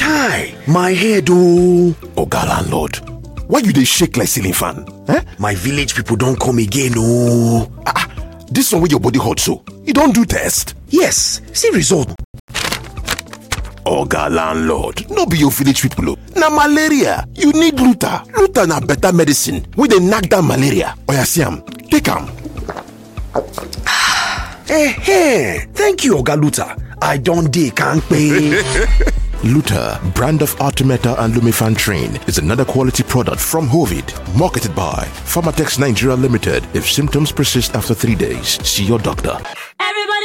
chai my head ooo oga landlord why you dey shake like ceiling fan eh my village people don come again ooo ah this one wey your body hot so you don do test yes see result oga landlord no be your village people o na malaria you need luta luta na better medicine wey dey knack down malaria oya see am take am eh thank you oga luta i don dey kampe Luta, brand of Artemeta and Lumifantrin, is another quality product from Hovid, marketed by Pharmatex Nigeria Limited. If symptoms persist after three days, see your doctor.